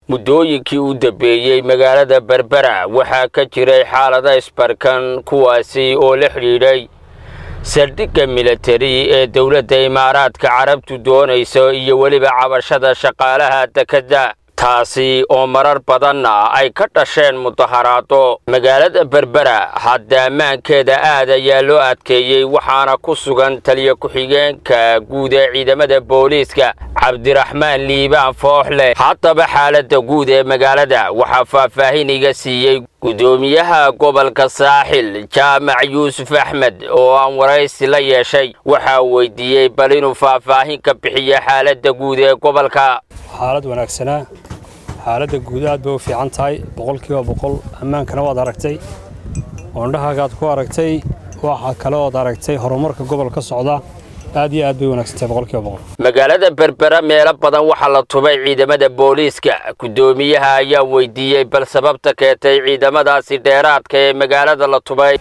muddooyinkii u dambeeyey magaalada berbera waxaa ka jiray xaalada isbarkan kuwaasi oo la xidhiidhay saldhigga militari ee dowladda imaaraadka carabtu doonayso iyo weliba cabashada shaqaalaha dekedda taasi oo marar badanna ay ka dhasheen mudaharaado magaalada berbera hadda ammaankeeda aad ayaa loo adkeeyey waxaana ku sugan taliya ku-xigeenka guud ee ciidamada booliiska cabdiraxmaan liibaan fooxleh haddaba xaaladda guud ee magaalada waxaa faahfaahin iga siiyey guddoomiyaha gobolka saaxil jaamac yuusuf axmed oo aan waraysi la yeeshay waxaa weydiiyey bal inuu faahfaahin ka bixiyo xaaladda guud ee gobolka xaalad wanaagsanaa xaaladda guud aad bay u fiican tahay boqolkiiba boqol ammaankana waad aragtay oondhahaagaad ku aragtay waxa kale ood aragtay horumarka gobolka socda aad iyo aad bay wanaagsantahay boqolkiiba boqol magaalada berbera meelo badan waxaa la tubay ciidamada booliiska guddoomiyaha ayaa weydiiyey bal sababta keentay ciidamadaasi dheeraadka ee magaalada la tubay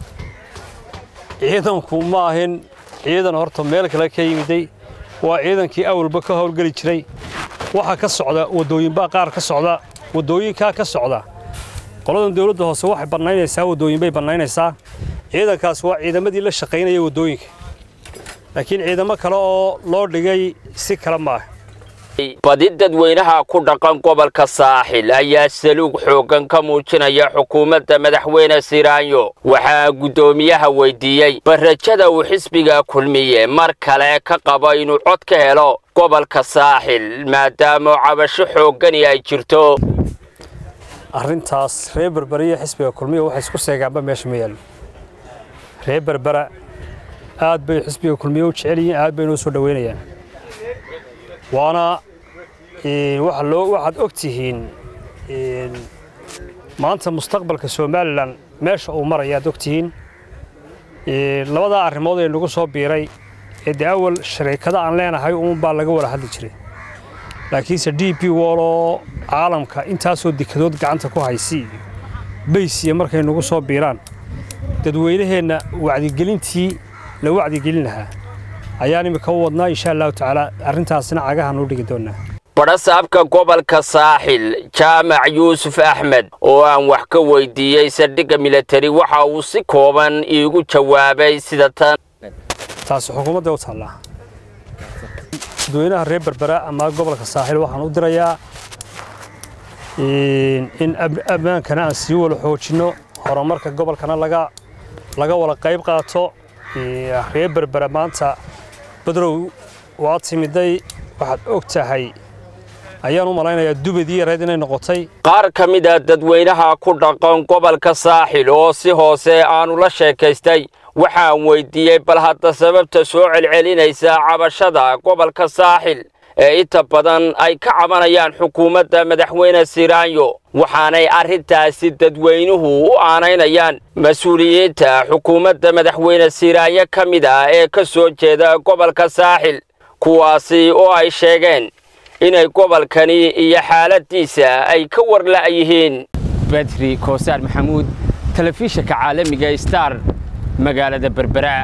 ciidanku ma ahin ciidan horta meel kale ka yimiday waa ciidankii awalba ka howlgeli jiray waxaa ka socda waddooyinbaa qaar ka socda waddooyinkaa ka socda qoladan dawladda hoose waxay bannaynaysaa waddooyinbay bannaynaysaa ciidankaas waa ciidamadii la shaqaynaya waddooyinka laakiin ciidamo kale oo loo dhigay si kale maaha badi dadweynaha ku dhaqan gobolka saaxil ayaa saluug xooggan ka muujinaya xukuumadda madaxweyne siraanyo waxaa guddoomiyaha weydiiyey barrajada uu xisbiga kulmiye mar kale ka qabo inuu cod ka helo gobolka saaxil maadaama cabasho xooggani ay jirto arrintaas reer berbera iyo xisbiga kulmiya waxay isku seegaanba meesha ma yaallo reer berbera aad bay xisbiga kulmiye u jecel yihiin aad bay noo soo dhoweynayaan waana waxaad og tihiin maanta mustaqbalka somalilan meesha uu maraya aad og tihiin labadaa arrimood ee nagu soo biiray ee dee awal shariikada aan leenahay uunbaa laga wada hadli jiray laakiinse d b wol oo caalamka intaasoo dekadood gacanta ku haysi iyo baysiya markay nagu soo biiraan dadweynaheenna wacdigelintii la wacdigelin lahaa ayaan imika u wadnaa insha allahu tacaala arrintaasina cagahan u dhigi doonaa badhasaabka gobolka saaxil jaamac yuusuf axmed oo aan wax ka weydiiyey saldhigga militari waxa uu si kooban iigu jawaabay sida tan taasi xukuumadda u taallaa dadweynaha reer berbera ama gobolka saaxil waxaan u dirayaa in ammaankana aan sii wala xoojinno horumarka gobolkana laga laga wada qayb qaato reer berbera maanta badrow waa timiday waxaad og tahay ayaan u malaynayaa dubadii yareed inay noqotay qaar ka mid a dadweynaha ku dhaqan gobolka saaxil oo si hoose aanu la sheekaystay waxaan weydiiyey bal hadda sababta soo celcelinaysa cabashada gobolka saaxil ee inta badan ay ka cabanayaan xukuumadda madaxweyne siraanyo waxaanay arrintaasi dadweynuhu u aanaynayaan mas-uuliyiinta xukuumadda madaxweyne siraanyo ka mid ah ee ka soo jeeda gobolka saaxil kuwaasi oo ay sheegeen inay gobolkani iyo xaaladdiisa ay ka warla'yihiin badri koosaar maxamuud telefishinka caalamiga star magaalada berbera